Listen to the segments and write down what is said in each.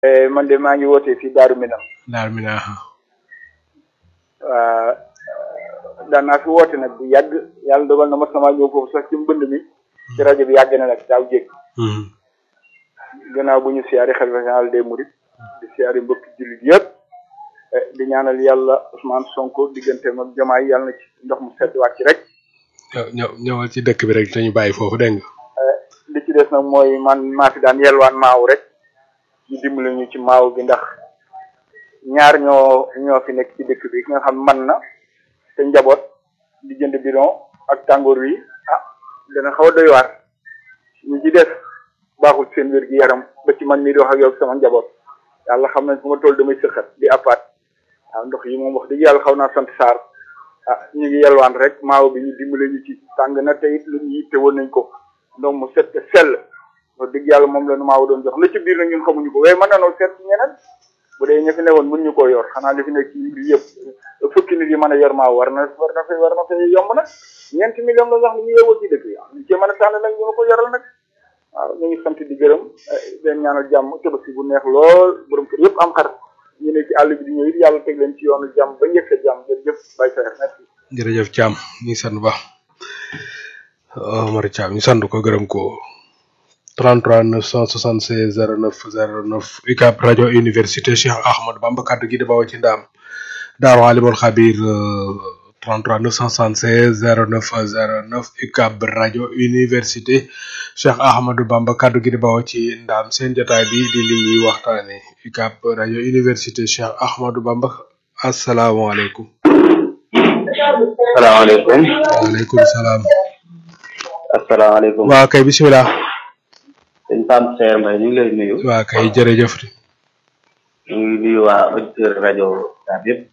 man de maa ngi wootee fii Daaru Minam Daaru Minam waa daan naa fi woote nag bu yàgg yàlla dogal na mas namaa ñëw foofu sax ci mbënd mi ci rajo bi yàgg na nag daaw jég gannaaw bu ñu siyaari xalifa général des mourides di siyaari mbokki jullit yëpp di ñaanal yàlla Ousmane Sonko digganteem ak jamaay yàlla na ci ndox mu sedd wàcc rek ñëw ñëwal ci dëkk bi rek te ñu bàyyi foofu dégg nga li ci des nag mooy man maa fi daan yelwaan maaw rek ñu dimbali ñu ci maaw gi ndax ñaar ñoo ñoo fi nekk ci dëkk bi ki nga xam man na te njaboot di jënd bidon ak tàngoor wi ah dana xaw a doy waar ñu ci def baaxul seen wér gi yaram ba ci man mii di wax ak yow sama njaboot yàlla xam nañ fu ma toll damay sëxat di appaat waaw ndox yi moom wax dëgg yàlla xaw naa sant saar ah ñu ngi yelwaan rek maaw bi ñu dimbale ñu ci tàng na te it lu ñu yitte woon nañ ko ndox mu set te sell wax dëgg yàlla moom la nu maaw doon jox la ci biir nag ñun xamuñu ko waaye mën nanoo seet ci ñeneen bu dee ña fi newoon mën ñu koo yor xanaa li fi nekk ci mbir yëpp fukki nit yi mën a yor maaw war na war na fay war na fay yomb nag ñeenti million la wax ni ñu yeewoo ci dëkk yi ñu cee mën a tànn nag ñu ma ko yoral nag waaw ñu ngi sant di gërëm leen ñaanal jàmm tabaski bu neex lool borom kër yëpp am xar ñu ne ci àll bi di ñëw it yàlla teg leen ci yoonu jàmm ba njëkk sa jàmm jërëjëf Baye Saer merci jërëjëf Thiam ñu sant ba Omar Thiam ñu sant ko gërëm ko 33 976 09 09 UCAB rajo université Cheikh Ahmadou Bamba kaddu gi di bawoo ci ndaam Daaru Alimul Xabir 33 976 09 09 UCAB rajo université Cheikh Ahmadou Bamba kaddu gi di bawoo ci ndaam seen jotaay bi di li ñuy waxtaane UCAB rajo université Cheikh Ahmadou Bamba asalaamaaleykum. salaamaaleykum. waaleykum salaam. asalaamaaleykum. waa kay bisimilah. sëñ Pape Seer Mbaye ñu ngi lay nuyu. waa kay jërëjëf. ñu ngi nuyu waa auditeur rajo Ucab yëpp.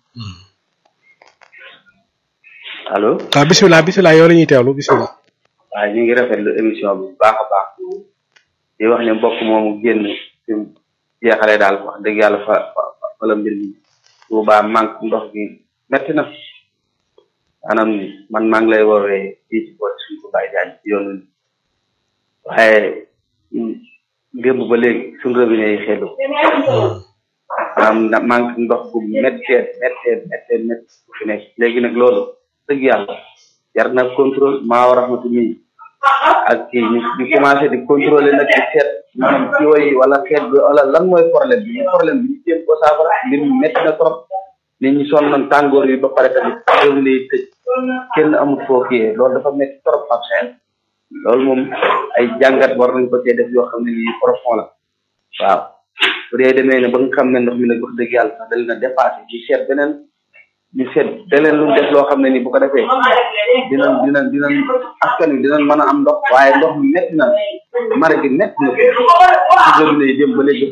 allo. waaw bisimilah bisimilah yow la ñuy teewlu bisimilah. waaw ñu ngi rafetlu émission bi bu baax a baax. di wax ne mbokk moomu génn fi mu jeexalee daal wax dëgg yàlla fa fa fa la mbir mi. Tuubaa manque ndox gi metti na. maanaam man maa ngi lay woowee fii ci boori suñ ko bàyyi jaañ ci yoonu waaye démb ba léegi suñ robinet yi xelu maanaam manque ndox bu méttee méttee méttee métt bu fi nekk léegi nag loolu dëgg yàlla jar na contrôle maa rahmatu mi ak kii ñu ñu commencé di contrôler nag di seet maanaam ci woy wala xeet bi wala lan mooy problème bi problème bi ñu jéem ko saafara mbir mi métti na trop nit ñi sonn nañ tàngoor yi ba pare tamit réew mi tëj kenn amul foofu yee loolu dafa métti trop ab seen loolu moom ay jàngat war nañ ko cee def yoo xam ne nii profond la waaw bu dee demee ne ba nga xam ne ndox mi nag wax dëgg yàlla sax dal na dépassé ñu seet beneen ñu seet beneen lu def loo xam ne nii bu ko defee dinañ dinañ dinañ askan wi dinañ mën a am ndox waaye ndox mi métti na mare gi métti na ko ci robinet yi dem ba léegi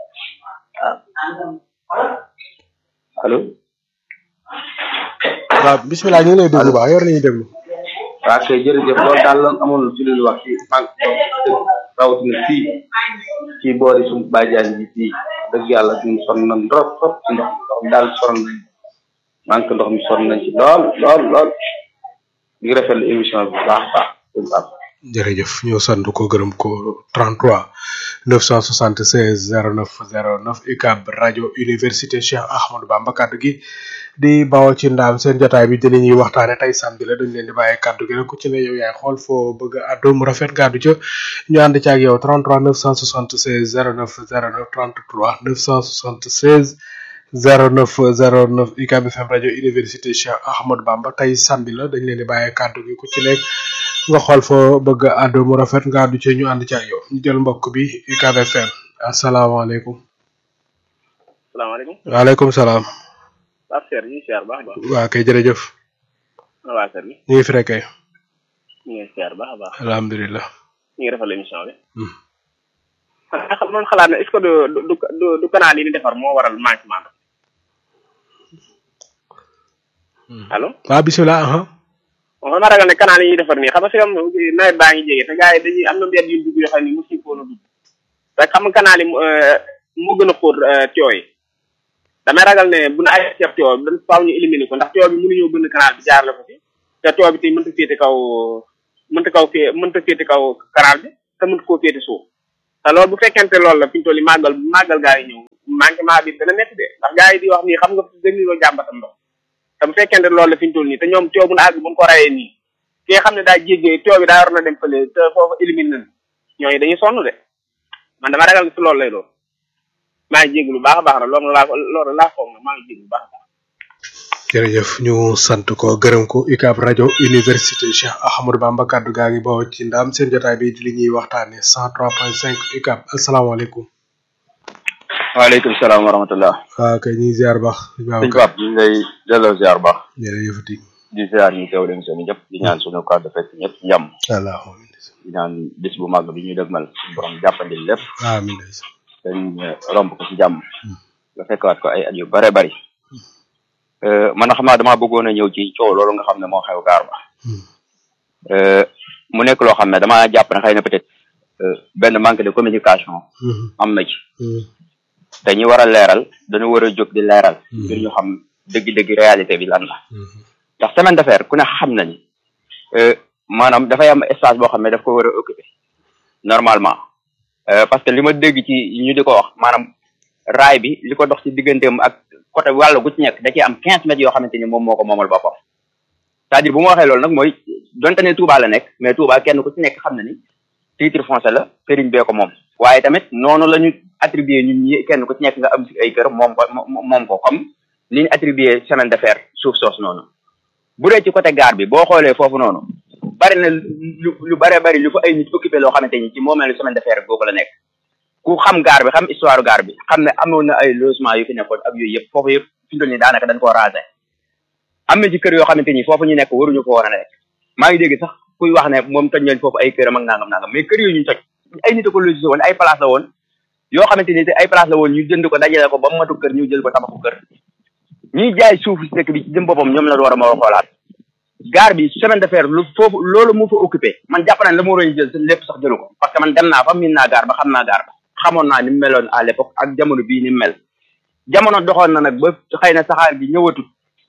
waaw allo. waaw bisimilah ñu ngi lay déglu baax yor nañu déglu. waaw kay jërëjëf loolu daal lan amoon ci lu ñu wax ci manque ndox rawatina fii ci boori suñu bàjjaan bi fii dëgg yàlla ñun sonn nañ trop trop ci ndox ndox mi daal sonn nañ manque ndox mi sonn nañ ci lool lool lool di ngi rafetlu émission bi bu baax a baax jërëjëf ñu sant ko gërëm ko 33 976 09 09 UCAB rajo université Cheikh Ahmadou Bamba kaddu gi di bawoo ci ndaam seen jotaay bi dina ñuy waxtaane tey samedi la dañ leen di bàyyee kaddu gi rek ku ci ne yow yaay xool foo bëgg a àddu mu rafet gàddu ca ñu ànd ci ak yow 33 976 09 09 33 976 09 09 UCAB FM rajo université Cheikh Ahmadou Bamba tey samedi la dañ leen di bàyyee kaddu gi ku ci nekk nga xool foo bëgg a àddu mu rafet nga àddu ci ñu ànd ci ak yow ñu jël mbokk bi UCAB FM asalaamaaleykum. salaamaaleykum. waaleykum salaam. Pape Seer ñu ngi siyaar baax a baax. waa kay jërëjëf. waa kër gi. ñu ngi fi rek kay. ñu ngi siyaar baax a baax. alhamdulilah. ñu ngi rafetlu émission bi. xam man xalaat ne est-ce que du du du du canal yi ni defar moo waral manquement allo. waaw bisimilah. moom ma ragal ne canal yi ñuy defar nii xam nga si am nawet baa ngi jege te gars yi dañuy am na mbedd yu dugg yoo xam ne mosu ñu ko woon a dugg te xam nga canal yi moo gën a xóot tuyau yi damay ragal ne bu na ay ceeb tuyau bi dañ faaw ñu éliminer ko ndax tuyau bi mënuñoo bënn canal bi jaarale ko fi te tuyau bi tey mënta féete kaw mënta kaw fee mënta féete kaw canal bi te mënta koo féete suuf te loolu bu fekkente loolu la fi ñu toll nii màggal màggal gaa yi ñëw manquement bi dana métti de ndax gaa yi di wax nii xam nga dañuy loo jàmbatam ndox te bu fekkente loolu la fi ñu toll nii te ñoom coow bu na àgg bu ñu ko rayee nii ki nga xam ne daa jéggee coow bi daa war na dem fële te foofu élimine nañ ñooñu dañuy sonn de man dama ragal si loolu lay doon maa ngi jégg lu baax a baax na loolu laa loolu laa foog na maa ngi jégg lu baax a baax jërëjëf ñu sant ko gërëm ko UCAB rajo université Cheikh Ahmadou Bamba kaddu gaa ngi bawoo ci ndam seen jotaay bi di li ñuy waxtaane 103.5 UCAB asalaamaaleykum. waaleykum salaam wa rahmatullah. waaw kay ñuy ziar baax. sëñ Pape ñu ngi lay delloo ziar baax. jërëjëfati. di ziar ñu teew leen seen ñëpp di ñaan sunu kàddu fekk ñëpp njàmm. allahumma di ñaan bis bu màgg bi ñuy dëgmal suñu borom jàppandil lépp. amiin. dañ romb ko ci jàmm. nga fekkaat ko ay at yu bare bari. man xam naa damaa bëggoon a ñëw ci coow loolu nga xam ne moo xew gaar ba. mu nekk loo xam ne damaa jàpp ne xëy na peut-être benn manque de communication. am na ci. te ñi war a leeral dañu war a jóg di leeral. ngir ñu xam dëgg-dëgg réalité bi lan la. ndax semaine d'affaires ku ne xam na ni maanaam dafay am espace boo xam ne daf ko war a occuper normalement parce que li ma dégg ci ñu di ko wax maanaam raay bi li ko dox ci digganteem ak côté wàllu gu ci nekk da ciy am quinze mètres yoo xamante ni moom moo ko moomal boppam c'est-à-dire bu ma waxee loolu nag mooy donte ne Touba la nekk mais Touba kenn ku ci nekk xam na ni titre foncier la sëriñ bee ko moom waaye tamit noonu la ñu attribué ñun ñi kenn ku ci nekk nga am si ay kër moom ko moom ko comme li ñu attribué semaine d'affaires suuf soos noonu bu dee ci côté gare bi boo xoolee foofu noonu bari na lu lu bare bari lu fa ay nit occupé loo xamante ni ci moo mel ni semaine d'affaires boobu la nekk ku xam gaar bi xam histoire gaar bi xam ne amoon na ay logement yu fi nekkoon ak yooyu yëpp foofu yëpp fi mu toll nii daanaka dañ koo raser am na ci kër yoo xamante ni foofu ñu nekk waruñu ko war a nekk maa ngi dégg sax kuy wax ne moom toj nañ foofu ay këram ak nangam nangam mais kër yooyu ñu toj ay nit a ko logé woon ay place la woon yoo xamante ni te ay place la woon ñu jënd ko dajale ko ba mu matu kër ñu jël ko tabaxu kër ñuy jaay suuf si dëkk bi ci jëm boppam ñoom la war a ma xoolaat gaar bi semaine d'affaires lu foofu loolu mu fa occupé man jàpp naa ne la ma waroon jël lépp sax jëlu ko parce que man dem naa fa miin naa gaar ba xam naa gaar ba xamoon naa ni mu meloon à l'époque ak jamono bii ni mu mel jamono doxoon na nag ba xëy na saxaar gi ñëwatut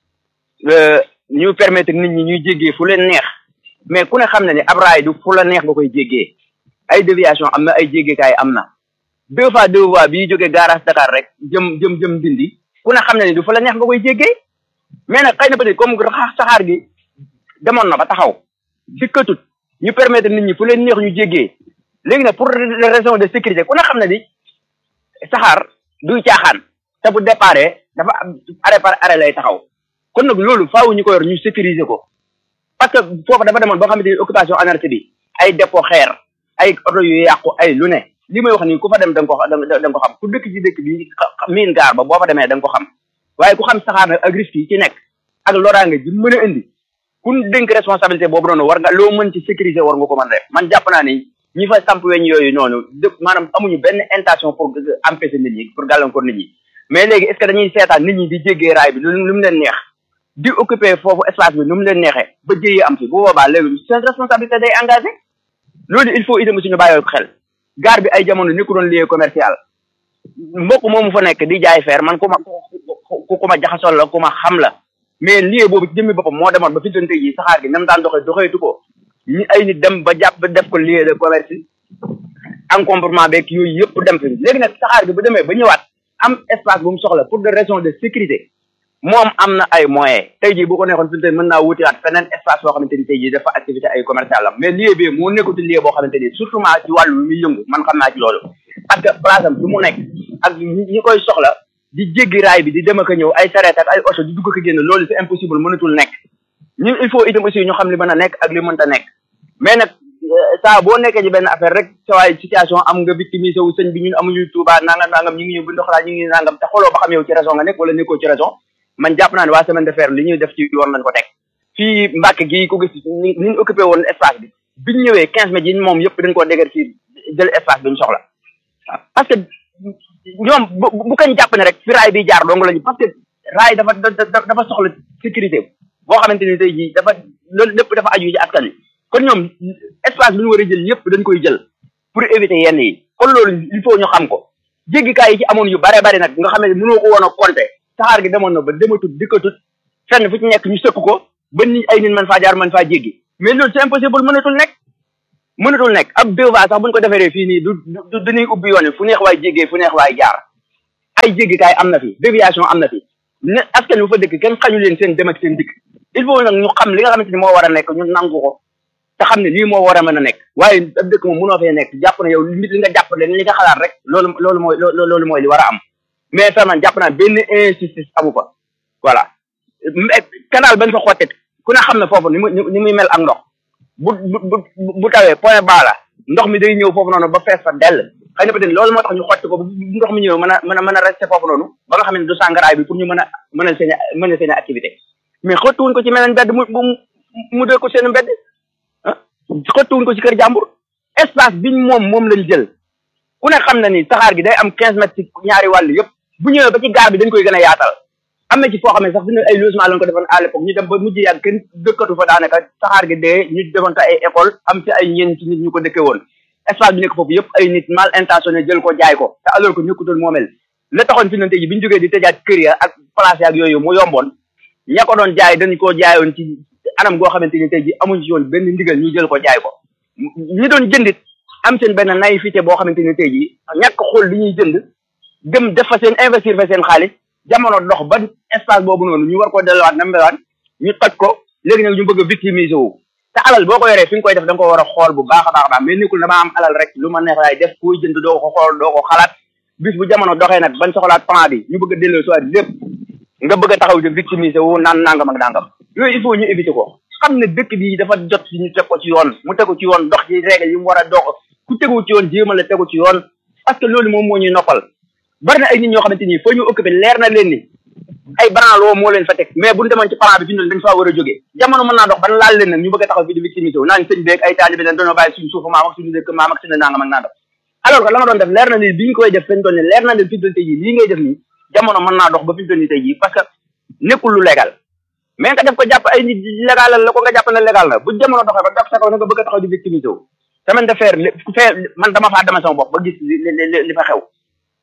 ñu permettre nit ñi ñuy jéggee fu leen neex mais ku ne xam na ne ab raay du fu la neex nga koy jéggee ay déviation am na ay jéggeekaay am na deux fois deux fois bii jógee garage Dakar rek jëm jëm jëm dindi ku ne xam na ne du fu la neex nga koy jéggee mais nag xëy na peut-être comme saxaar gi demoon na ba taxaw dikkatut ñu permettre nit ñi fu leen neex ñu jéggee léegi nag pour raison de sécurité ku ne xam na ni saxaar duy caaxaan te bu déparé dafa arrêt par arrêt lay taxaw kon nag loolu faaw ñu ko yor ñu sécuriser ko parce que foofu dafa demoon ba nga xamante ni occupation anarchie bi ay dépôt xeer ay oto yu yàqu ay lu ne li may wax nii ku fa dem da nga ko da nga ko xam ku dëkk ci dëkk bi miin gaar ba boo fa demee da nga ko xam waaye ku xam saxaar nag ak risque yi ci nekk ak loraange ji mën a indi kun dénk responsabilité boobu noonu war nga loo mën ci sécuriser war nga ko mën def man jàpp naa ni ñi fa samp weñ yooyu noonu dëpp maanaam amuñu benn intention pour empêcher nit ñi pour gàllankoor nit ñi mais léegi est ce que dañuy seetaan nit ñi di jéggee raay bi lu lu mu leen neex di occuper foofu espace bi nu mu leen neexee ba jéyee am fi bu boobaa léegi seen responsabilité day engagé loolu il faut itam suñu bàyyoo ko xel gaar bi ay jamono ni ko doon lieu commercial mbokk moomu fa nekk di jaay feer man ku ma ku ku ma jaxasoo la ku ma xam la mais lieu boobu ci jëmmi boppam moo demoon ba fi dante yi saxaar gi nam daan doxee doxeetu ko ñi ay nit dem ba jàpp def ko lieu de commerce encombrement beeg yooyu yëpp dem fi léegi nag saxaar gi bu demee ba ñëwaat am espace bu mu soxla pour des raisons de sécurité moom am na ay moyens tey jii bu ko nekkoon fi mu mën naa wutiwaat feneen espace boo xamante ni tey jii dafa activité ay commercial am mais lieu bi moo nekkuti lieu boo xamante ni surtout maa ci wàllu muy yëngu man xam naa ci loolu parce que place am fi mu nekk ak ñi koy soxla di jéggi raay bi di dem ak a ñëw ay sareet ak ay oto di dugg ko génn loolu c'est impossible mënatul nekk ñun il faut itam aussi ñu xam li mën a nekk ak li mënta nekk mais nag saa boo nekkee ci benn affaire rek sa waay situation am nga victimisé wu sëñ bi ñun amuñu Touba nangam nangam ñu ngi ñëw bu ndoxalaa ñu ngi nangam te xoloo ba xam yow ci raison nga nekk wala nekkoo ci raison man jàpp naa ne waa semaine de fer li ñuy def ci yoon lañ ko teg fii Mbàkke gii ko gis ni ñu occupé woon espace bi biñ ñëwee quinze mètres yi moom yëpp dañ koo déger fii jël espace bi ñu soxla parce que ñoom bu bu kañ jàpp ne rek fi raay bi jaar dong lañu parce que raay dafa dafa soxla sécurité boo xamante ni tey jii dafa loolu lépp dafa aju ci askan wi kon ñoom espace bi ñu war a jël yëpp dañ koy jël pour éviter yenn yi kon loolu il faut ñu xam ko jéggikaay yi ci amoon yu bare bari nag nga xam ne mënoo ko woon a compter saxaar gi demoon na ba dematut dikkatut fenn fu ci nekk ñu sëkk ko ba nit ay nit mën faa jaar mën faa jéggi mais loolu c'est impossible mënatul nekk mënatul nekk ab deux voies sax buñ ko defaree fii nii du du dañuy ubbi yoon wi fu neex waay jéggee fu neex waay jaar ay jéggikaay am na fi déviation am na fi ne askan wi fa dëkk kenn xañu leen seen dem ak seen dikk il faut nag ñu xam li nga xamante ni moo war a nekk ñu nangu ko te xam ne lii moo war a mën a nekk waaye ab dëkk moom mënoo fee nekk jàpp na yow li nga jàpp leen li nga xalaat rek loolu loolu mooy loolu mooy li war a am mais tamit jàpp naa benn injustice amu fa voilà canal bañ fa xottit ku ne xam ne foofu ni mu ni muy mel ak ndox bu bu bu tawee point bas la ndox mi day ñëw foofu noonu ba fees fa dell xëy na peut-être loolu moo tax ñu xotti ko bu ndox mi ñëw mën a mën a mën a resté foofu noonu ba nga xam ne du sàngaraay bi pour ñu mën a mën a seen mën a seen activité mais xottuwuñ ko ci meneen mbedd mu mu dee ko seen mbedd ah xottuwuñ ko ci kër jàmbur espace biñ moom moom lañ jël ku ne xam na ni saxaar gi day am quinze mètres ci ñaari wàll yëpp bu ñëwee ba ci gaar bi dañ koy gën a yaatal am na ci foo xam ne sax dina ay logement lañ ko defoon à l'époque ñu dem ba mujj yàgg kenn dëkkatu fa daanaka saxaar gi dee ñu defoon ko ay école am ci ay ñeen ci nit ñu ko dëkkee woon espace bi nekk foofu yëpp ay nit mal intentionné jël ko jaay ko te alors que nekkutoon moomel la taxoon fi nante ji bi ñu jógee di tëjaat kër ya ak place yaak yooyu mu yomboon ña ko doon jaay dañ koo jaayoon ci anam goo xamante ni tey ji amuñ ci woon benn ndigal ñu jël ko jaay ko ñi doon jëndit am seen benn naïveté boo xamante ni tey ji ñàkk xool li ñuy jënd dem def fa seen investir fa seen xaalis jamono dox ba espace boobu noonu ñu war ko delluwaat na mbewaat ñu toj ko léegi nag ñu bëgg a victimiser wu te alal boo ko yoree fi nga koy def da nga ko war a xool bu baax a baax a baax mais nekkul dama am alal rek lu ma neex laay def kuy jënd doo ko xool doo ko xalaat bis bu jamono doxee nag bañ soxlaat plan bi ñu bëgg a delloo soit lépp nga bëgg a taxaw di victimiser wu naan nangam ak nangam yooyu il faut ñu éviter ko xam ne dëkk bi dafa jot si ñu teg ko ci yoon mu tegu ci yoon dox ci règle yi mu war a dox ku tegu ci yoon jéemal la tegu ci yoon parce que loolu moom moo ñuy noppal bari na ay nit ñoo xamante ni foo ñu occupé leer na leen ni ay branlo moo leen fa teg mais buñu demoon ci plan bi fi ñu dañ faa war a jógee jamono mën naa dox ban laal leen nag ñu bëgg a taxaw fi di victimisé wu naan sëñ beeg ay taalibe leen dañoo bàyyi suñu suufu maam ak suñu dëkk maam ak suñu nangam ak nangam alors que la nga doon def leer na ni bi ñu koy def fañ doon ne leer na leen fi mu tey jii lii ngay def nii jamono mën naa dox ba fi mu toll nii tey jii parce que nekkul lu légal mais nga def ko jàpp ay nit légal la ko nga jàpp ne légal na bu jamono doxee ba dox sa kaw na nga bëgg a taxaw di victimisé wu semaine de fer fee man dama faa dama sama bopp ba gis li li fa xew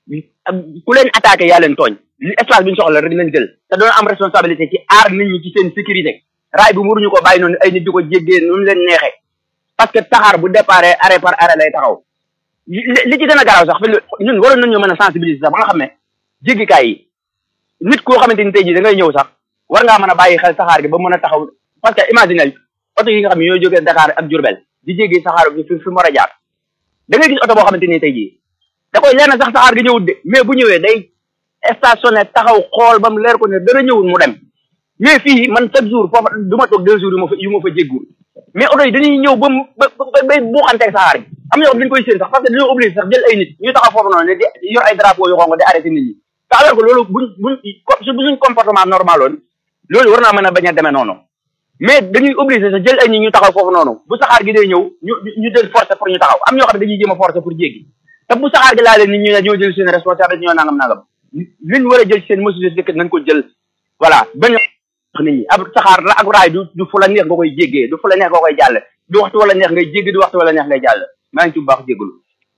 ku leen attaqué yaa leen tooñ li espace bi ñu soxla rek lañ jël te doon am responsabilité ci aar nit ñi ci seen sécurité raay bi muruñu ko bàyyi noonu ay nit di ko jéggee nu leen neexee parce que taxaar bu déparé arrêt par arrêt lay taxaw li ci gën a garaaw sax fi ñun waroon nañoo mën a sensibiliser sax ba nga xam ne jéggikaay yi nit koo xamante ni tey jii da ngay ñëw sax war ngaa mën a bàyyi xel saxaar gi ba mën a taxaw parce que imagine oto yi nga xam ne ñooy jógee Dakar ak Diourbel di jéggi saxaar bi fi fi mu war a jaar da ngay gis oto boo xamante ni tey jii da koy leer na sax saxaar gi ñëwut de mais bu ñëwee day stationné taxaw xool ba mu leer ko ne dara ñëwul mu dem mais fii man chaque jour foofa du ma toog deux jours yu ma fa yu ma fa jéggul mais oto yi dañuy ñëw ba mu ba ba bay buuxanteeg saxaar gi am ñoo xam dañu koy séen sax parce que dañoo obligé sax jël ay nit ñu taxaw foofu noonu ne di yor ay drapeau yu xonq di arrêté nit ñi te alors que loolu buñ buñ su buñ comportement normal woon loolu war naa mën a bañ a demee noonu mais dañuy obligé sax jël ay nit ñu taxaw foofu noonu bu saxaar gi day ñëw ñu ñu jël forcé pour ñu taxaw am ñoo xam ne dañuy jéem a forcé pour jéggi te bu saxaar gi laa leen nit ñu ne ñoo jël seen responsabilité ñoo nangam nangam liñ war a jël seen mesure dëkk nañ ko jël voilà bañ nit ñi ab saxaar la ak raay du du fu la neex nga koy jéggee du fu la neex nga koy jàll du waxtu wala neex ngay jéggi du waxtu wala neex ngay jàll maa ngi ci bu baax jéggulu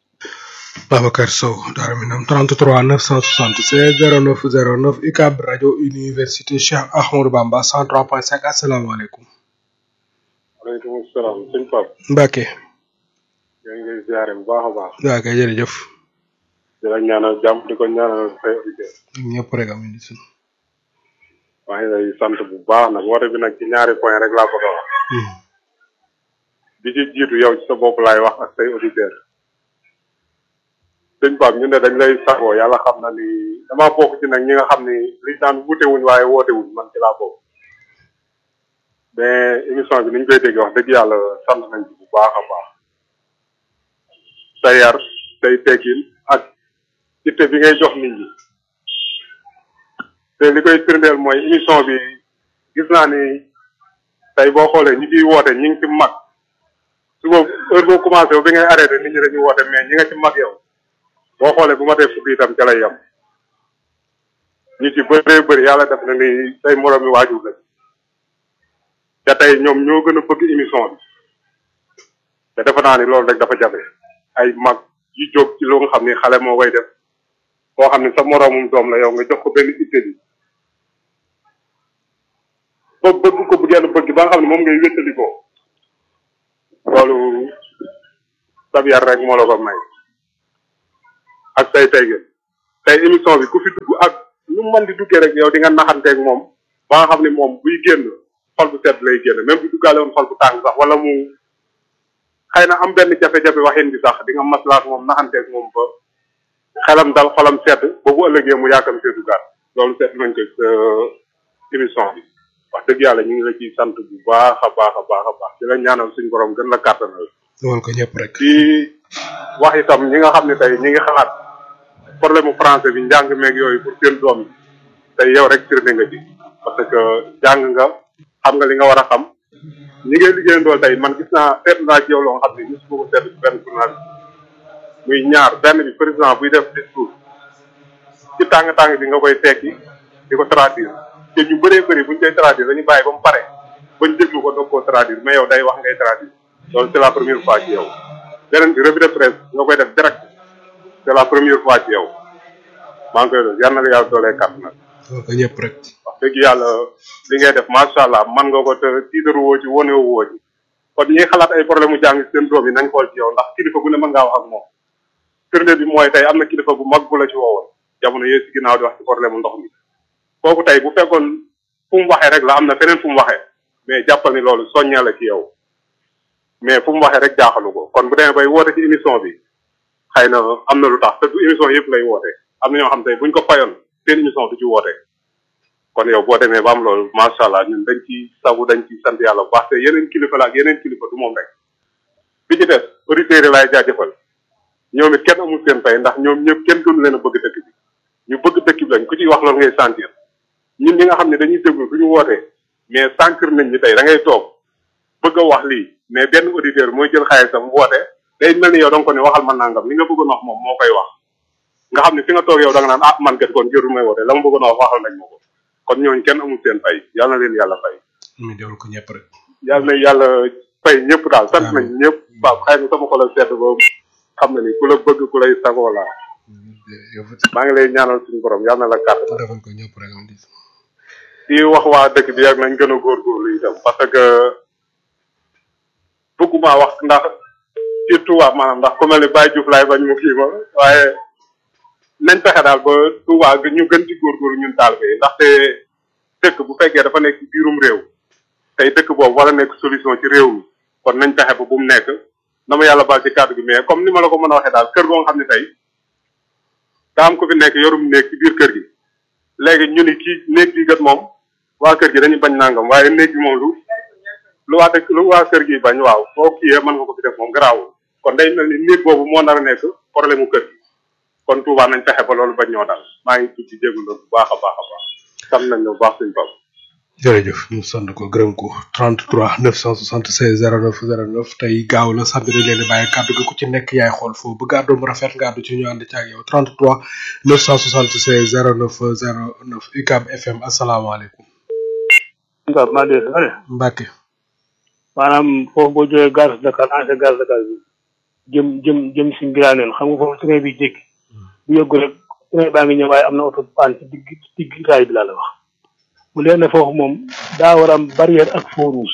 Babacar Sow Darou Minam 33 976 09 09 UCAB rajo université Cheikh Ahmadou Bamba 103.5 asalaamaaleykum. waaleykum salaam sëñ Pape. Mbacke. yaa ngi lay ziare bu baax a baax. waaw kay jërëjëf. di la ñaanal jàmm di ko ñaanal say auditeurs. ñëpp rek am nañu suñu. maa ngi lay sant bu baax nag woote bi nag ci ñaari point rek laa bëgg a wax. bi ci jiitu yow ci sa bopp laay wax ak say auditeurs. sëñ Pape ñu ne dañ lay sagoo yàlla xam na ni damaa bokk ci nag ñi nga xam ni liñ daan wute wuñ waaye woote wuñ man ci laa bokk. mais émission bi ni ñu koy dégg wax dëgg yàlla sant nañ ci bu baax a baax. sa yar say teggin ak itte bi ngay jox nit ñi te li koy firndeel mooy émission bi gis naa ni tey boo xoolee ñi ciy woote ñi ngi ci mag suba heure boo commencé ba bi ngay arrêté nit ñi dañuy woote mais ñi nga ci mag yow boo xoolee bu ma dee fukki itam ca lay yem ñi ci bëree bëri yàlla def na ni say moroom mi waajur lañ te tey ñoom ñoo gën a bëgg émission bi te defe naa ni loolu rek dafa jafe ay mag yu jóg ci lu nga xam ni xale moo koy def koo xam ni sa moroomum doom la yow nga jox ko benn itte bi ba bëgg ko bu genn bëgg ba nga xam ne moom ngay wéttalikoo loolu sab yar rek moo la ko may ak say teygin tey émission bi ku fi dugg ak lu mu mën di duggee rek yow di nga naxanteeg moom ba nga xam ne moom buy génn xol bu sedd lay génn même bu duggaale woon xol bu tàng sax wala mu xëy na am benn jafe-jafe waxin bi sax di nga maslaak moom naxanteeg moom ba xelam dal xolam sedd ba bu ëllëgee mu yaakam see duggaat loolu seet nañ ko sa émission bi wax dëgg yàlla ñu ngi la ciy sant bu baax a baax a baax a baax di la ñaanal suñu borom gën la kàttanal loolu ko ñëpp rek di wax itam ñi nga xam ne tey ñi ngi xalaat problème mu français bi njàng meeg yooyu pour seen doom yi tey yow rek firnde nga ci parce que jàng nga xam nga li nga war a xam ñi ngay liggéeyandool tey man gis naa seet naa ci yow loo xam ne gis ko seet ci benn journaliste muy ñaar benn bi président buy def discours ci tàng-tàng bi nga koy tekki di ko traduire te ñu bëree bëri buñ koy traduire dañu bàyyi ba mu pare bañ déglu ko doog koo traduire mais yow day wax ngay traduire loolu c'est la première fois ci yow beneen bi revue de presse nga koy def direct c'est la première fois ci yow maa ngi koy def yal na la yàlla doolee kàtt nag loolu ko ñëpp rek wax dëgg yàlla li ngay def macha allah man nga ko te tiitaru woo ci wane woo ci kon ñi xalaat ay problème mu jàng seen doom yi nañ xool ci yow ndax kilifa gu ne mën ngaa wax ak moom firnde bi mooy tey am na kilifa bu mag bu la ci woowoon jamono yee si ginnaaw di wax ci problème mu ndox mi kooku tey bu fekkoon fu mu waxee rek la am na feneen fu mu waxee mais jàppal ni loolu soññee la ci yow mais fu mu waxee rek jaaxalu ko kon bu demee bay woote ci émission bi xëy na am na lu tax te du émission yëpp lay woote am na ñoo xam tey buñ ko fayoon seen émission du ci woote kon yow boo demee ba am loolu macha allah ñun dañ ci sagu dañ ci sant yàlla bu baax te yeneen kilifa la ak yeneen kilifa du moom rek bi ci des auditeurs yi laay jaajëfal ñoom it kenn amul seen fay ndax ñoom ñëpp kenn gënu leen a bëgg dëkk bi ñu bëgg dëkk bi lañ ku ciy wax loolu ngay sentir ñun ñi nga xam ne dañuy déglu du ñu wootee mais sànkir nañ ñi tey da ngay toog bëgg a wax lii mais benn auditeur mooy jël xaalisam woote day mel ni yow da nga ko ne waxal ma nangam li nga bëggoon wax moom moo koy wax nga xam ne fi nga toog yow da nga naan ah man kat kon jërul may woote la ma bëggoon wax waxal nañ ma ko kon ñooñu kenn amul seen fay yàlla na leen yàlla fay mi dewul ko ñëpp rek yàlla na yàlla fay ñëpp daal sant nañ ñëpp waaw xëy na sama xol a sedd ba xam na ni ku la bëgg ku lay sagoo laa maa ngi lay ñaanal suñu borom yàlla na la kàtt defal ko ñëpp rek am di di wax waa dëkk bi ak nañ gën a góorgóorlu itam parce que bëgguma wax ndax surtout waa maanaam ndax ku mel ni Baye Diouf laay bañ mu kii ma waaye nañ fexe daal ba Touba ñu gën ci góorgóorlu ñun taalibe yi ndaxte dëkk bu fekkee dafa nekk ci biirum réew tey dëkk boobu wala nekk solution ci réew mi kon nañ fexe ba bu mu nekk na ma yàlla baal ci kàddu gi mais comme ni ma la ko mën a waxee daal kër goo nga xam ne tey daa am ko fi nekk yorum néeg ci biir kër gi léegi ñu ni kii néeg bi gat moom waa kër gi dañuy bañ nangam waaye néeg bi moom lu lu waa dëkk lu waa kër gi bañ waaw boo kiiyee mën nga ko fi def moom garaawul kon day mel ni néeg boobu moo nar a nekk problème mu kër gi kon Touba nañ fexe ba loolu bañ ñoo dal maa ngi tudd ci jégalu bu baax a baax a baax xam nañ ne bu baax suñu bopp. jërëjëf ñu sant ko gërëm ko 33 976 09 09 tey gaaw la sant dañ leen di bàyyi kàddu gi ku ci nekk yaay xool foofu bëgg àddu mu rafet nga àddu ci ñu ànd ci ak yow 33 976 09 09 UCAB FM asalaamaaleykum. nga maa dee sare Mbacke. maanaam foofu boo jógee gare Dakar ancien gare Dakar bi jëm jëm jëm si Ngiraaneen xam nga foofu train bi jékki bu yëggu rek train baa ngi ñëw waaye am na oto paan ci digg digg raay bi laa la wax mu leen ne foofu moom daa war a am barrière ak feu rouge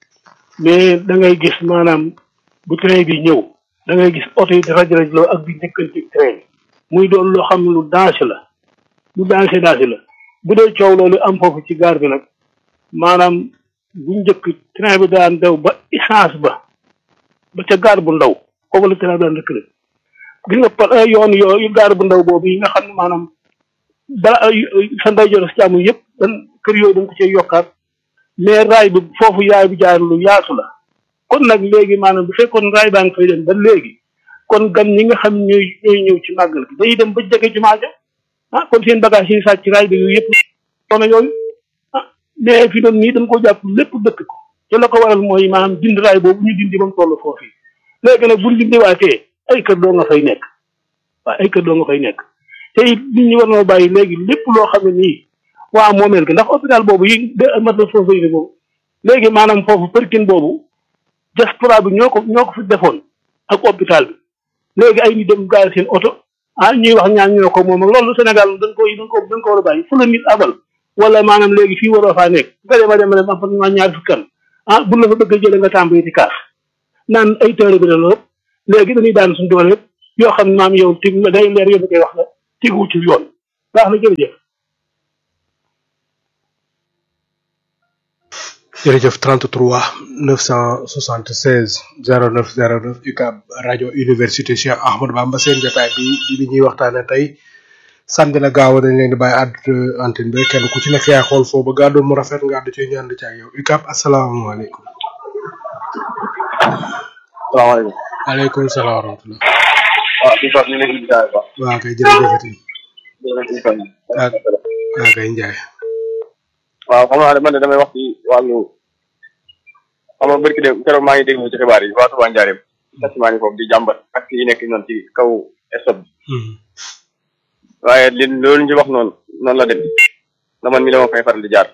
mais da ngay gis maanaam bu train bi ñëw da ngay gis oto yi dafa jërëjëf ak bi njëkkanti train muy doon loo xam ne lu danger la lu danger danger la bu dee coow loolu am foofu ci gaar bi nag maanaam bu njëkk train bi daan daw ba essence ba ba ca gaar bu ndaw foofu la train bi daan rëkkale gis nga par yoon yooyu gaar bu ndaw boobu yi nga xam ne maanaam bala sa ndeyjoor si jàmm yëpp dan kër yooyu dañ ko cee yokkaat mais raay bi foofu yaay bi jaar lu yaatu la kon nag léegi maanaam bu fekkoon raay baa ngi fay dem ba léegi kon gan ñi nga xam ñooy ñooy ñëw ci màggal gi dañuy dem ba jege jumaa ja ah kon seen bagage yi sàcc ci raay bi yooyu yëpp soona yooyu ah mais fi doon nii dañ ko jàpp lépp dëkk ko te la ko waral mooy maanaam dind raay boobu ñu dindi ba mu toll foofu yi léegi nag buñ dindiwaatee ay kër doo nga fay nekk waaw ay kër doo nga fay nekk te it nit ñi war noo bàyyi léegi lépp loo xam ne nii waa moomeel gi ndax hôpital boobu yi de mat la foofu yi boobu léegi maanaam foofu përkin boobu diaspora bi ñoo ko ñoo ko fi defoon ak hôpital bi léegi ay nit dem gaal seen oto ah ñuy wax ñaan ñoo ko moom ak loolu Sénégal dañ ko dañ ko dañ ko war a bàyyi fu la nit abal wala maanaam léegi fii waroo faa nekk nga dem a dem a dem am fa ñaar fukki kan ah bu la fa bëgg a jëlee nga tàmbali di kaas naan ay teere bi la lool léegi dañuy daan suñu doole yëpp yoo xam ne maam yow tig day leer yow koy wax la tigu ci yoon baax na jërëjëf jërëjëf 33 976 09 09 UCAB rajo université Cheikh Ahmadou Bamba seen jotaay bi di li ñuy waxtaane tey samedi la gaaw dañ leen di bàyyi àddu antenne bi kenn ku ci nekk yaa xool foofu ba gàddoon mu rafet nga àddu ci ñaan ci ak yow UCAB asalaamaaleykum. salaamaaleykum. waaleykum salaam wa rahmatulah. waaw si ñu ngi leen di jaay ba. waa kay jërëjëfati. jërëjëf. waa waa kay Ndiaye. waaw xam naa ne man de damay wax ci wàllu xam nga barki de keroog maa ngi déglu ci xibaar yi waa Touba Ndiarème taximaan yi foofu di jàmbat ak yi nekk noonu ci kaw stop bi waaye li loolu ñu wax noonu noonu la dem na man mi la ma fay faral di jaar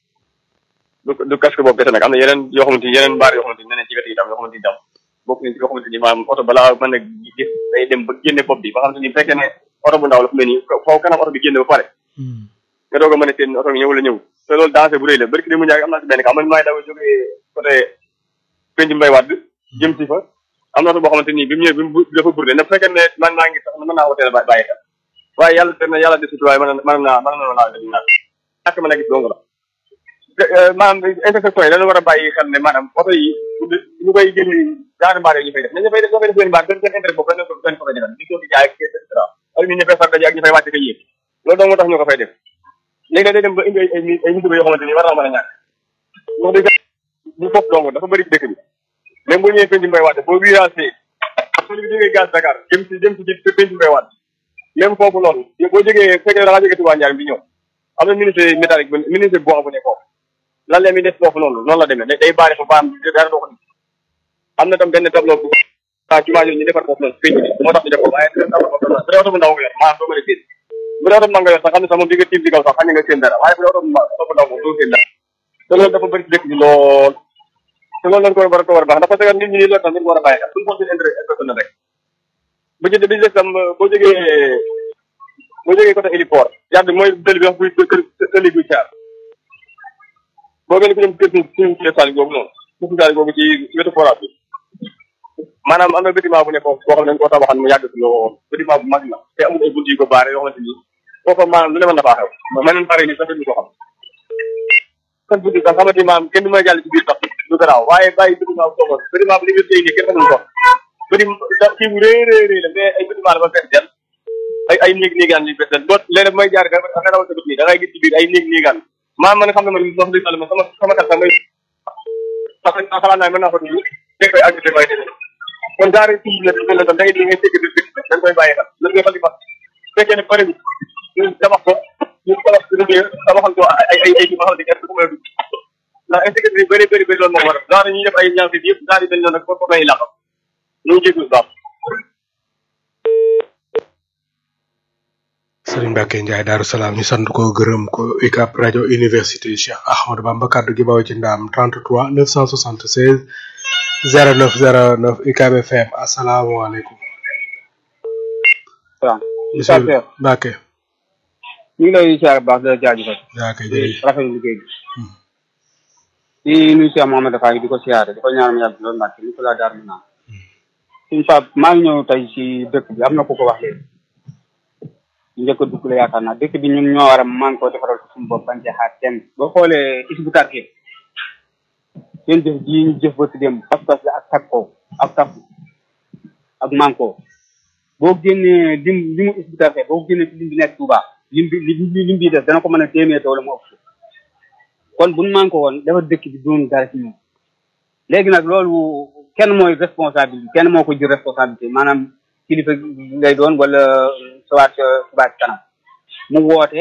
du du casque boobu kese nag am na yeneen yoo xamante ni yeneen mbaar yoo xamante ni neneen ci wet yi tam yoo xamante ni tam bokk ni ci yoo xamante ni maanaam oto balaa mën a gis day dem ba génne bopp bi ba xamante ni bu fekkee ne oto bu ndaw la fu mel nii foofu kanam oto bi génne ba pare nga doog a mën a seen oto bi ñëw la ñëw te loolu danger bu rëy la barki de mu ñaag am naa si benn ka man maay daw jógee côté penc mbay wadd jëm si fa am na oto boo xamante ni bi mu ñëwee bi mu dafa burde na fekkee ne man maa ngi sax mën naa woteel bàyyi xel waaye yàlla te na yàlla desutu waaye mën mën naa mën na laa def naa ñàkk mën a gis dong la maanaam intersection yi dañu war a bàyyi xel ne maanaam oto yi ñu koy génn ñaari mbaar ñu fay def nañu fay def ñoo fay def seen mbaar seen seen intérêt boobu dañ ko dañ ko fay defal di ko fi jaay et cetera ak nit ñi fay far daje ak ñu fay wàcce ko yéeg loolu dong moo tax ñu ko fay def léegi day dem ba indi ay ay ay musiba yoo xamante ni war naa mën a ñàkk wax dëgg bu foofu dong dafa bëri ci dëkk bi même boo ñëwee penc mbay waat boo viragé soo bi jógee gaz Dakar jëm si jëm si penc mbay waat même foofu noonu boo jógee fekkee da ngaa jógee Touba Ndiarème bi ñëw am na ministre métallique bu ministre bois bu ne foofu lan la mi def foofu noonu noonu la demee day baare fa baam dara doo ko am na tam benn tableau bu ah ci maa ñu defar foofu noonu penc bi moo tax ñu def ko waaye tableau boobu bu dee oto bu ndaw nga yor maanaam doo mën a génn bu dee oto bu ndaw nga yor sax xam ne sax moom di nga tiim ci kaw sax xam nga seen dara waaye bu dee oto bu ndaw moom doo seen dara te loolu dafa bëri ci dëkk bi lool te loolu lañ ko war a ko war a baax ndax parce que nit ñi loolu tam nit war a bàyyi xel suñu xool seen intérêt personnel rek bu jënd bi des tam boo jógee boo jógee côté héliport yàgg mooy tëli bi wax buy kër tëli buy caar boo gën ko jëm kër suñu suñu saali googu noonu suñu saali googu ci wetu forage bi maanaam am na bâtiment bu ne foofu boo xam ne dañ koo tabaxan mu yàgg si lool bâtiment bu mag la te amul ay bunt yu ko baare yoo xamante ni foofa maanaam lu ne mën na faa xew meneen pare ni sax ñu ko xam kan bunti sax xamante ni maanaam kenn du may jàll ci biir sax du garaaw waaye bàyyi bâtiment bu toogoon bâtiment bu li nga téy nii kenn xamul ko bâtiment kii bu rëy rëy rëy la mais ay bâtiment la ba fees del ay ay néeg néegaan yu fees del boo léeg may jaar nga nga dawal sa bët nii da ngay gis ci biir ay néeg néegaan maa man xam ne man wax dëgg yàlla man sama sama kat sax may parce que xalaat naa mën naa ko dund fekk koy agité may def kon daara ci la mel na tam da ngay di ngay fekk di dañ koy bàyyi xel lan ngay fal di fas fekkee ne pare bi ñu tabax ko ñu tabax tabaxal ko ay ay ay ma xam ne kenn du ko mën a dugg ndax insécurité yi bëri bëri bëri loolu moo waral daara ñuy def ay ñaar fi yëpp daara yi dañ noonu nag foofu lay làq ñu jégul baax Serigne Mbacke Ndiaye Darou Salaam ñu sant ko gërëm ko UCAB rajo université Cheikh Ahmadou Bamba kaddu gi bawo ci ndam 33 976 0909 UCAB FM asalaamaaleykum. waaw. monsieur Mbacke. ñu ngi lay siyaare baax di la jaajëfal. yaa kay jërëjëf rafetlu liggéey bi. di nuyu Cheikh Mohamed Faye di ko siyaare di ko ñaanal yàlla loolu Mbacke ni ko laa daar mi naan. suñu Pape maa ngi ñëw tey ci dëkk bi am na ku ko wax léegi. njëkk a dugg la yaakaar naa dëkk bi ñun ñoo war a man koo defaral ko suñu bopp bañ cee xaar kenn boo xoolee is bu tarkee seen jëf ji ñu jëf ba dem pas-pas la ak takkoo ak takku ak manko boo génnee lim limu is bu tarkee boo génnee ci lim bi nekk Touba lim bi lim bi def dana ko mën a téeméer wala mu ëpp kon buñ manko woon dafa dëkk bi doon dara ci ñun léegi nag loolu kenn mooy responsabilité kenn moo ko jël responsabilité maanaam kilifa lay doon wala sawaat subaat kanam mu woote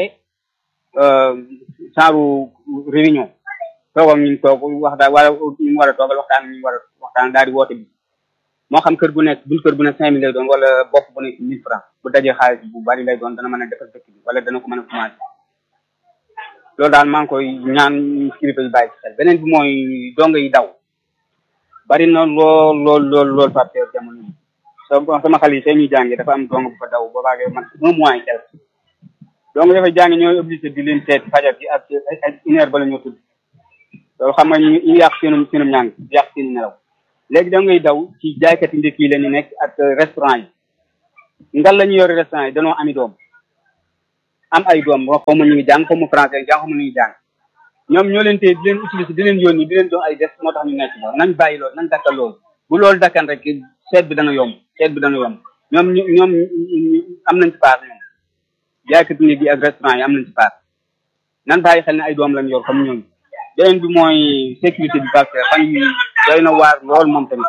saaru réunion toogam ñu toog wax daal wala ñu war a toogal waxtaan ñu war a waxtaan daal di woote bi moo xam kër gu nekk buñ kër bu nekk cinq mille lay doon wala bopp bu nekk mille francs bu dajee xaalis bu bari lay doon dana mën a defal dëkk bi wala dana ko mën a commencé loolu daal maa ngi koy ñaan kilifa yi bàyyi ci xel beneen bi mooy donga yi daw bari na lool lool lool lool partenaire jamono yi sama sama xale yi see ñuy jàngi dafa am dong bu fa daw boobaage man un mois et quelque donc dafa jàngi ñooy obligé di leen seet fajar gi ak ak une heure ba la ñoo tudd loolu xam nga ñu ñu yàq seenum seenum ñàng yàq seen nelaw léegi da ngay daw ci jaaykati ndékki yi la ñu nekk ak restaurant yi ngal la ñu yore restaurant yi danoo ami doom am ay doom xaw ma ñu ngi jàng xaw ma français jàng xaw ma ñu ngi jàng ñoom ñoo leen tee di leen utiliser di leen yónni di leen doon ay des moo tax ñu nekk loolu nañ bàyyi loolu nañ dakkal loolu bu loolu dakkan rek seet bi dana yomb seet bi dana yomb ñoom ñu ñoom am nañ ci part ñoom jaaykati ndékki yi ak restaurant yi am nañ ci part nan bàyyi xel ne ay doom lañ yor comme ñooñu beneen bi mooy sécurité bi parce que fan yi doy na waar lool moom tamit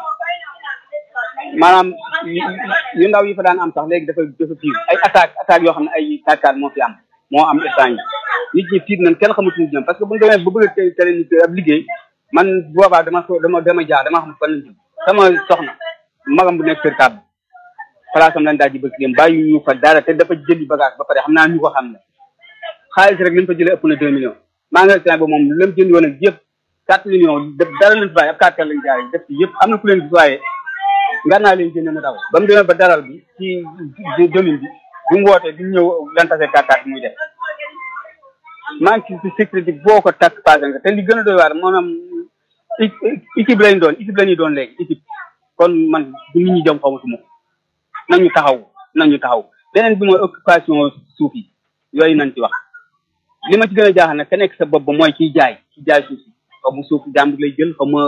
maanaam yu ndaw yi fa daan am sax léegi dafa dafa fiir ay attaque attaque yoo xam ne ay tàkkaat moo fi am moo am instant yi nit ñi fiir nañ kenn xamatuñu jëm parce que bu ñu demee ba bëgg a tere nit ab liggéey man boobaa dama so dama dama jaar dama xam fan lañ jëm sama soxna magam bu nekk kër kàbb place am lañ daal di bëgg dem bàyyi ñu fa dara te dafa jëli bagage ba pare xam naa ñu ko xam ne xaalis rek li mu fa jëlee ëpp na deux millions magasin ba moom lam jënd woon ak yëpp quatre millions def dara lañ fa bàyyi ab quatre lañ jaay def ci yëpp am na ku leen gis waaye nga naa leen jënd na daw ba mu demee ba daral bi ci domaine bi bi mu wootee bi mu ñëw lan tase quatre quatre muy def manque ci sécurité boo ko takk passé nga te li gën a doy waar maanaam équipe lañ doon équipe la ñuy doon léegi équipe kon man du nit ñi jëm xamatuma ko nañu taxaw nañu taxaw beneen bi mooy occupation suuf yi yooyu nañ ci wax li ma ci gën a jaaxal nag ka nekk sa bopp ba mooy kiy jaay ki jaay suuf si xaw ma suuf jàmbur lay jël xaw ma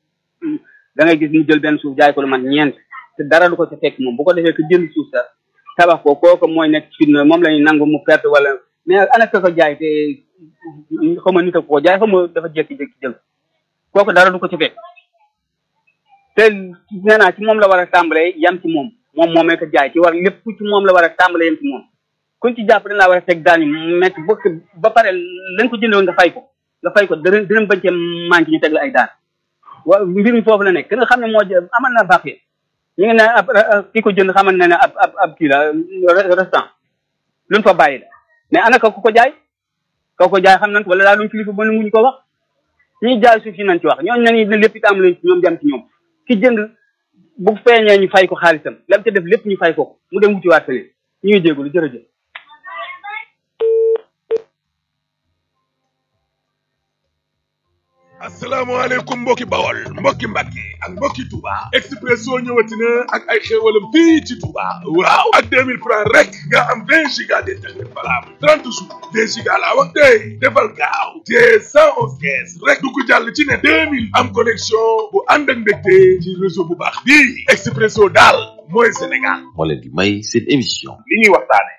da ngay gis mu jël benn suuf jaay ko lu man ñeent te dara du ko ca fekk moom bu ko defee que jënd suuf sa tabax ko kooku mooy nekk fitna moom la ñuy nangu mu perte wala mais ana ka ko jaay te xaw ma nit a ko jaay xaw ma dafa jékki-jékki jël kooku dara du ko ca fekk te nee naa ci moom la war a tàmbalee yam ci moom moom moomee ko jaay ci war lépp ci moom la war a tàmbalee yam ci moom kuñ ci jàpp dañ laa war a teg daan yi métti ba ba pare lañ ko jëndoon nga fay ko nga fay ko dërëm dërëm bañ cee manqué ñu teg la ay daan waaw mbir mi foofu la nekk ki nga xam ne moo amal na baax ñu ngi ne ab ki ko jënd xamal ne ne ab ab ab kii la restant luñ fa bàyyi la mais ana ka ku ko jaay ka ko jaay xam nañ ko wala daal luñ kilifa ba muñ ko wax ñuy jaay suuf si nañ ci wax ñooñu nañu ne lépp itam lañ ci ñoom jam ci ñoom ki jënd bu feeñee ñu fay ko xaalisam lam ca def lépp ñu fay ko mu dem wutiwaat fële ñu ngi jégalu jërëjëf asalaamaaleykum mbokki bawol mbokki mbàkke ak mbokki Touba Expresso ñëwati na ak ay xéewalam fii ci Touba waaw ak 2000 francs rek nga am 20 giga d'internet valable 30 jours 20 giga laa wax tey defal gaaw te 111 kees rek du ko jàll ci ne 2000 am connexion bu ànd ak ndégte ci réseau bu baax bii Expresso daal mooy Sénégal moo leen di may seen émission li ñuy waxtaane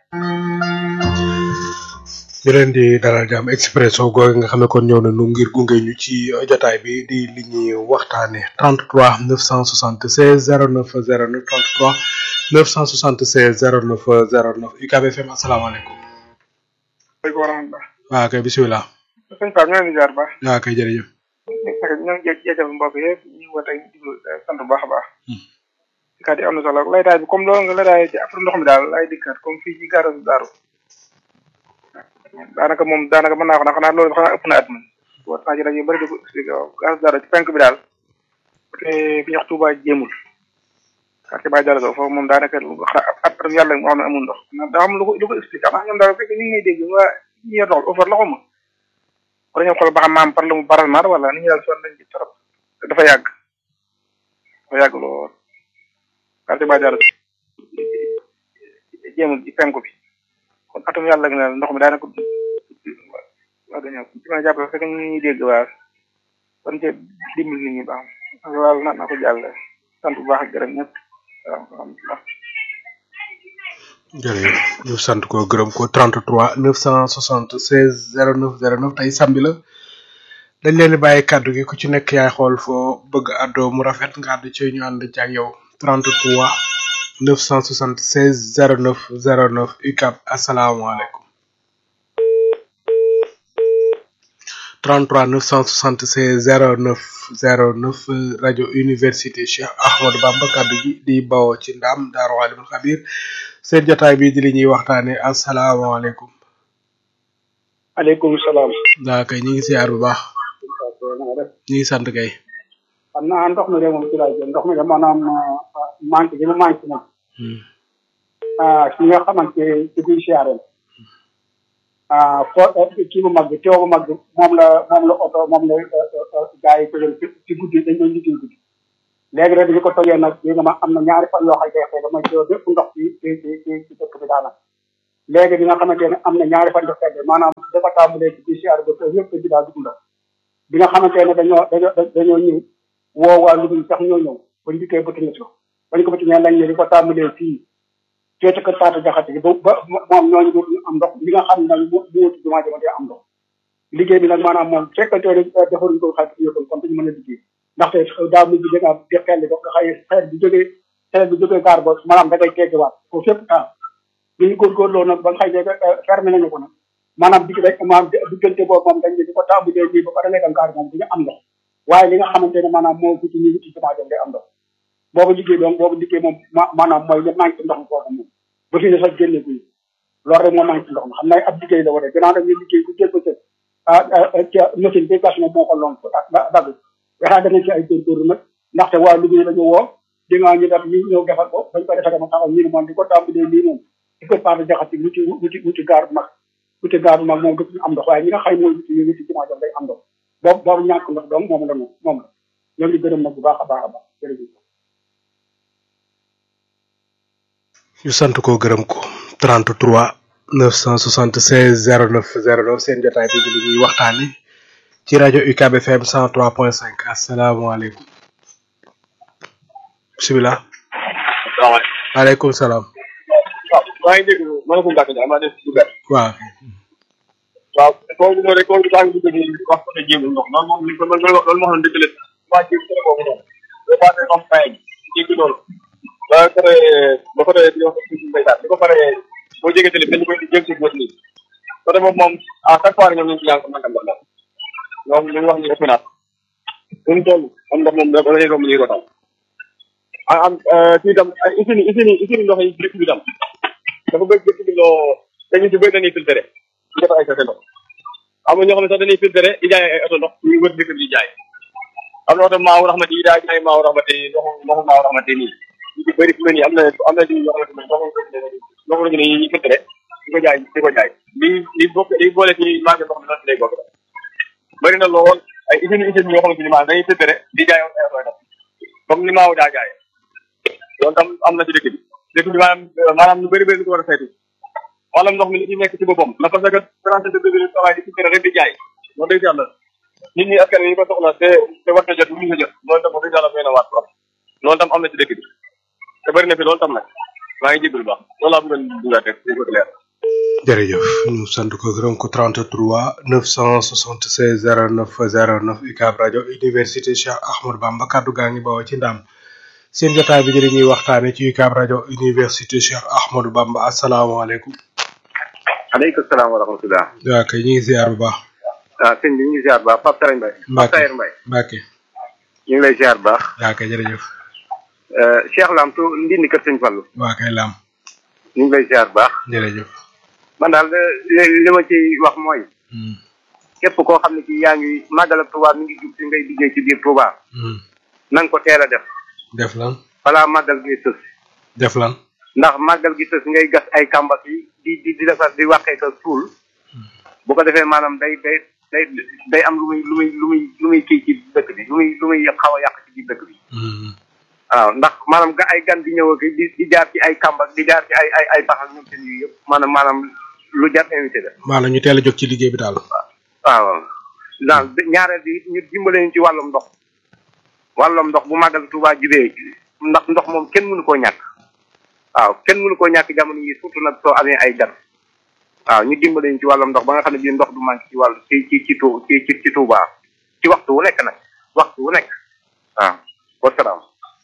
ñu leen di dalal jàmm expresso googu nga xam ne kon ñëw na nu ngir gunge ñu ci jotaay bi di li ñuy waxtaane 33 976 09 09 33 976 09 09 UCAB FM asalaamaaleykum. waaleykum wa rahmatulah. waaw kay bisimilah. sëñ Pape ñoo leen di jaar baax. waaw kay jërëjëf. ñoo ngi jégal mbokk yëpp ñu ngi woote di sant bu baax a baax. kàddu yi am na solo laytaay bi comme loolu nga laytaay ci affaire ndox mi daal lay dikkaat comme fii ci garage Daaru daanaka moom daanaka mën naa ko nag xanaa loolu xanaa ëpp na at man war naa ci rajo yu bëri di ko expliqué waaw garage Daaru ci penk bi daal te fi ñuy wax Touba jéemul quartier Baye Diallo foofu moom daanaka xanaa at atam yàlla moo xam ne amul ndox daa am lu ko lu ko expliqué ndax ñoom daal fekk ñu ngi may dégg waa ñi yor ndox offert loxo ma wala ñoo xool ba xam maam par la mu baral maar wala ni ñu daal sonn nañ ci trop te dafa yàgg dafa yàgg lool quartier Baye Diallo jéemul ci penku bi kon atum yàlla gi nag ndox mi daanaka waa dañoo ci mën a jàppale fekk ñu ñuy dégg waa kon ca dimbali nit ñi baax na waaw na na ko jàll sant bu baax ak gërëm ñëpp waaw alhamdulilah jërëjëf ñu sant ko gërëm ko 33 976 09 09 tey samedi la dañ leen di bàyyi kàddu gi ku ci nekk yaay xool foo bëgg àddoo mu rafet nga àdd ci ñu ànd ci ak yow 33 976 09 09 UCAB asalaamaaleykum 33 976 09 09 rajo université Cheikh Ahmadou Bamba kaddu gi di bawoo ci ndam Daaru Alimul Xabir seen jotaay bi di li ñuy waxtaane asalaamaaleykum. aleykum salaam. daa kay ñu ngi siyaar bu baax. ñu ngi sant kay. xam naa ndox mi de moom ci laay jël ndox mi de maanaam manqué gi ma manqué nag. ah ki nga xamante ci kuy siyaareel. ah foo kii bu mag bi teew bu mag bi moom la moom la oto moom la gars yi ko jël ci guddi dañ doon liggéey guddi léegi rek bi ñu ko tojee nag li nga ma am na ñaari fan yoo xam ne xëy na mooy ci bépp ndox ci ci ci ci ci dëkk bi daanaka léegi bi nga xamante ne am na ñaari fan de fekk maanaam dafa tàmbalee ci PCR ba tey yëpp bi daal dugg ndox bi nga xamante ne dañoo dañoo dañoo ñëw woo waa Louga sax ñoo ñëw bañ dikkee bëtt na ko bañ ko bëtt ñee lañ ne di ko tàmbalee fii féete kër Fatou Diakhaté gi ba ba moom ñooñu dootuñu am ndox li nga xam ne nag mu mu wuti jumaa jama dee am ndox liggéey bi nag maanaam moom fekkante ne defaruñ ko xaalis yëppal kon duñu mën a liggéey ndaxte daa mujj da ngaa def xel ba nga xëy xeet bi jógee xeet bi jógee gaar ba maanaam da ngay teggiwaat ko fépp taal bi ñu góorgóorloo nag ba nga xëy ne fermé nañu ko nag maanaam digg rek maanaam diggante boobu moom dañ ne di ko tàmbalee nii ba pare lekk gaar moom duñu am ndox waaye li nga xamante ne maanaam moo wuti ñu wuti jumaa jam day am ndox boobu liggéey donc boobu liggéey moom maanaam mooy li manque ndox mi foofu moom ba fi ne sax génne guñu loolu rek moo manque ndox mi xam naa ab liggéey la war a gannaaw dañuy liggéey bu jël ba jël ah ca machine bi gas moom moo ko lonk dagg waxaa danañ ci ay góorgóorlu nag ndaxte waa liggéey dañu woo di nga ñu def ñu ñëw defal ko bañ ko defee dama taxaw ñu ne moom di ko tàmbalee lii moom di ko paase jaxati wuti wuti wuti gaar bu mag wuti gaar bu mag moom dëpp ñu am ndox waaye ñi nga xay mooy wuti ñu wuti jumaa jam day am ndox boobu boobu ñàkk ndox donc moom la moom moom la ñoo ngi gërëm nag bu baax a baax a baax jërëjëf ñu sant ko gërëm ko 33 976 09 09 seen jotaay bi li ñuy waxtaane ci rajo UCAB FM 103.5 asalaamaaleykum bisimilah. salaamaaleykum. waaleykum salaam. waaw maa ngi dégg ma ne ko Mbacke Ndiaye maa def ci benn. waaw. waaw kooku moo rek kooku saa ngi dugg nii wax ko ne jéem ndox noonu moom li ko loolu loolu moo xam ne dëgg la waa jéem tere boobu noonu. ba passé am fay jéggi loolu. ba pare ba pare di wax ci mbéytaat bi ba pare boo jégee télé dañu koy jëm si bët nii. côté boobu moom à chaque fois ñoom ñu ngi ci yàgg nangam ndox ñoom li ñu wax ni ëpp naa fi mu toll am ndox moom dafa lay romb nii ko tam ah am kii tam ay usine usine usine ndox yi dëkk bi tam dafa bëgg dëkk bi loo dañu si bëri dañuy filtré ñu def ay sase ndox am na ñoo xam ne sax dañuy filtré di jaay ay oto ndox ñu wër dëkk bi di jaay am na oto maaw raxmati yi daa jaay maaw raxmati ndoxu ndoxu maaw raxmati nii ñu ci bëri fi mu ne nii am na am na di yoo xamante ne ndoxu ndoxu la ñu ne ñu filtré di ko jaay di ko jaay li li bokk li boole ci marché ndox mi noonu lay bokk bëri na lool ay usine usine yoo xamante ni maanaam dañuy filtré di jaay ay oto ndox comme ni maaw daa jaay loolu tam am na ci dëkk bi dëkk bi maanaam maanaam lu bëri bëri lu ko war a saytu wàllum ndox mi li ci nekk ci boppam la parce que français de bi travail di filtré rek di jaay loolu dëgg yàlla nit ñi askan wi ñu ko soxla te te war na jot ñu ko jot loolu tam dëgg yàlla doy na waat trop loolu tam am na ci dëkk bi te bëri na fi loolu tam nag maa ngi jégalu baax loolu laa bëggoon dugaat rek di ko leer jërëjëf ñu sant ko gërëm ko 33 976 09 09 UCAB rajo université Cheikh Ahmadou Bamba kaddu gaa ngi bawoo ci ndam seen jotaay bi jëri ñuy waxtaane ci UCAB rajo université Cheikh Ahmadou Bamba asalaamaaleykum. aleykum salaam wa rahmatulah. waaw kay ñu ngi ziar bu baax. ah sëñ bi ñu ngi ziar bu baax Pape Sarañ Mbaye. Pape Sayer Mbaye. Mbacke. ñu ngi lay ziar bu baax. waaw kay jërëjëf. Cheikh Lam tu ndindi kër sëñ Fallu. waaw kay Lam. ñu ngi lay ziar bu baax. jërëjëf. man daal li li ma ci wax mooy. képp koo xam ne ci yaa ngi màggal ak Touba mi ngi jub si ngay liggéey ci biir Touba. na nga ko teel a def. def lan. balaa màggal gi sës. def lan. ndax màggal gi sës ngay gas ay kàmbas yi di di di defar di waxee ko suul. bu ko defee maanaam day day day day am lu muy lu muy lu muy lu muy kii ci dëkk bi lu muy lu muy xaw a yàq ci biir dëkk bi. waaw ndax maanaam ga ay gan di ñëw ak di di jaar ci ay kàmbak di jaar ci ay ay ay paxal ñoom seen yu yëpp maanaam maanaam lu jar invité la. maanaam ñu teel a jóg ci liggéey bi daal. waaw daal ñaareel bi ñu dimbale ñu ci wàllum ndox wàllum ndox bu màggal Tuubaa jibee ndax ndox moom kenn mënu koo ñàkk waaw kenn mënu koo ñàkk jamono yi surtout nag soo amee ay gan waaw ñu dimbale ñu ci wàllum ndox ba nga xam ne bii ndox du manqué ci wàllu ci ci ci tu ci ci Tuubaa ci waxtu wu nekk nag waxtu wu nekk waaw wasalaam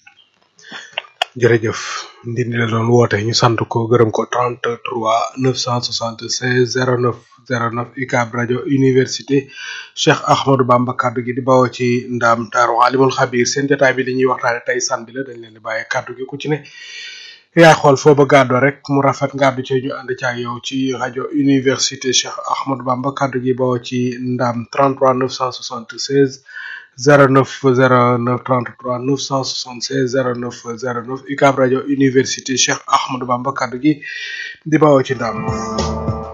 jërëjëf ndindi la doon woote ñu sant ko gërëm ko 33 976 09 09 UCAB rajo université Cheikh Ahmadou Bamba kaddu gi di bawoo ci ndaam daaru alimul xabir seen jotaay bi li ñuy waxtaane tey samedi la dañ leen di bàyyi kaddu gi ku ci ne yaa xool foo ba gàddoo rek mu rafet ngàddu ci ñu ànd ci ak yow ci rajo université Cheikh Ahmadou Bamba kaddu gi bawoo ci ndaam 33 976 09 09 33 976 09 09 UCAB rajo université Cheikh Ahmadou Bamba kaddu gi di bawoo ci ndam